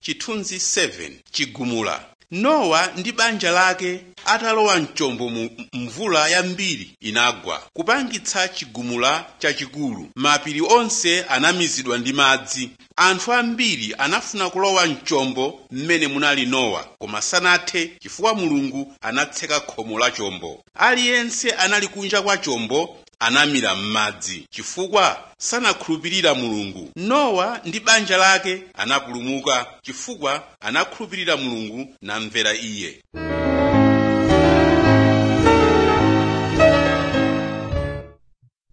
chithunzi 7 chigumula nowa ndi banja lake atalowa mchombo mu mvula yambiri inagwa kupangitsa chigumula chachikulu mapiri onse anamizidwa ndi madzi anthu ambiri anafuna kulowa mchombo mmene munali nowa koma sanathe chifukwa mulungu anatseka khomo la chombo aliyense anali kunja kwa chombo anamira m'madzi chifukwa sanakhulupirira mulungu nowa ndi banja lake anapulumuka chifukwa anakhulupirira mulungu namvera iye